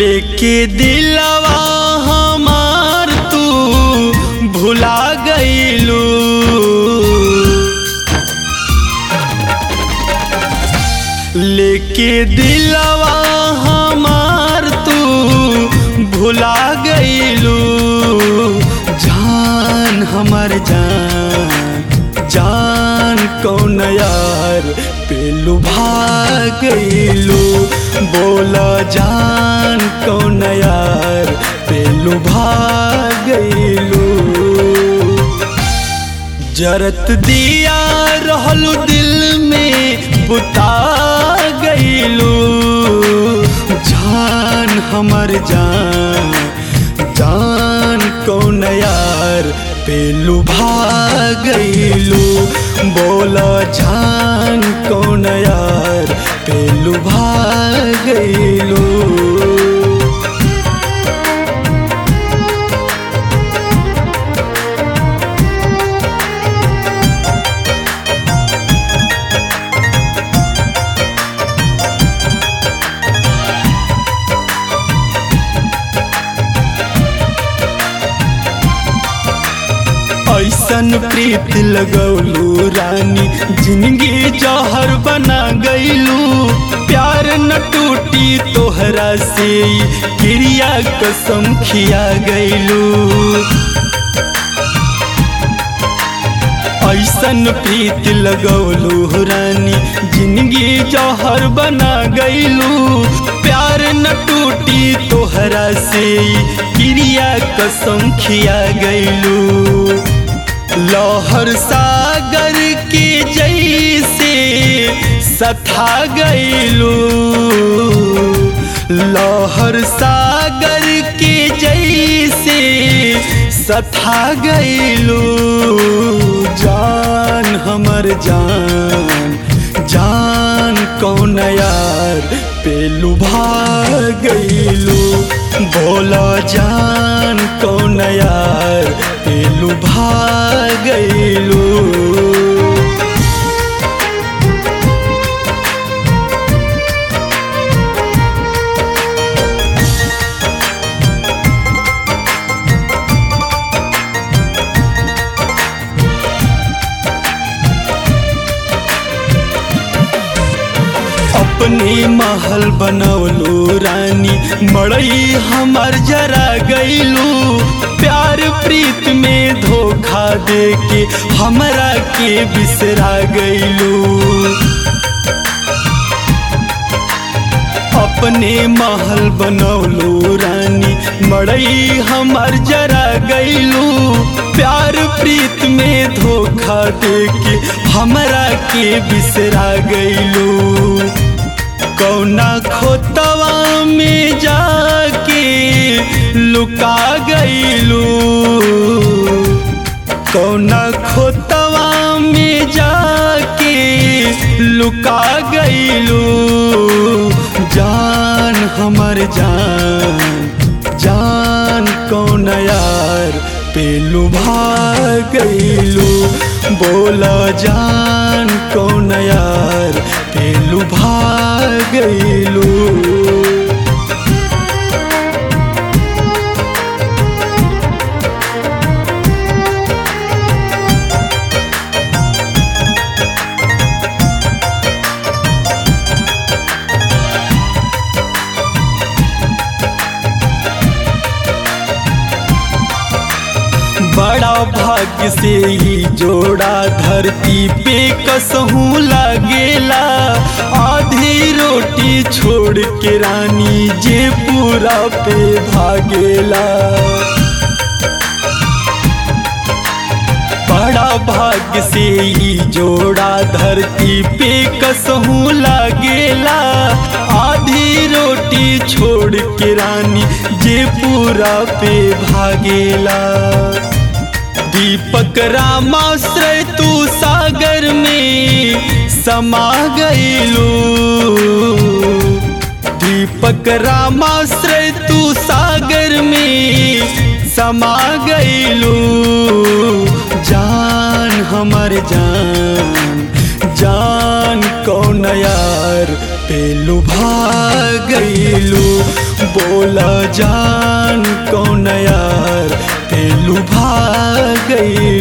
लेके दिलवा हमार तू भुला गईलू लेके दिलवा हमार तू भुला गईलू जान हमर जान जान कौन यार पेलू भाग गईलू बोला जान कौन यार पेलू भाग गईलू जरत दिया रहलू दिल में बुता गईलू जान हमर जान जान कौन यार पेलू भाग गईलू बोला जान कौन यार पेलू भाग गईलू ऐसन प्रीत लगौलू रानी जिंदगी जहर बना गईलू प्यार न टूटी तोहरा से क्रिया कसम खिया गईलू ऐसन प्रीत लगौलू रानी जिंदगी जहर बना गईलू प्यार न टूटी तोहरा से क्रिया कसम खिया गईलू लहर सागर के जैसे सथा गईलू लहर सागर के जैसे सथा गईलू जान हमर जान जान कौन यार पेलू भाग गईलू बोला जान कौन यार पेलू भाग गईलू अपने महल बनौलू रानी मड़ई हमर जरा गईलू प्यार प्रीत में धोखा दे के हमरा के बिसरा गईलू अपने महल बनौलू रानी मड़ई हमर जरा गईलू प्यार प्रीत में धोखा दे के हमरा के बिसरा गईलू कौना खोतवा में जाके लुका गईलू कौना खोतवा में जाके लुका गईलू जान हमर जान जान कौन यार पेलू भाग गईलू बोला जान कौन यार पेलू भाग गईलू बड़ा भाग्य से ही जोड़ा धरती पे कसहूँ लागेला आधी रोटी छोड़ के रानी जे पूरा पे भागेला बड़ा भाग्य से ही जोड़ा धरती पे कसहूँ लागेला आधी रोटी छोड़ के रानी जे पूरा पे भागेला दीपक रामाश्रय तू सागर में समा गईलू दीपक रामाश्रय तू सागर में समा गईलू जान हमर जान जान कौन यार पेलू भागैलू बोला जान कौन यार पेलू भागैलू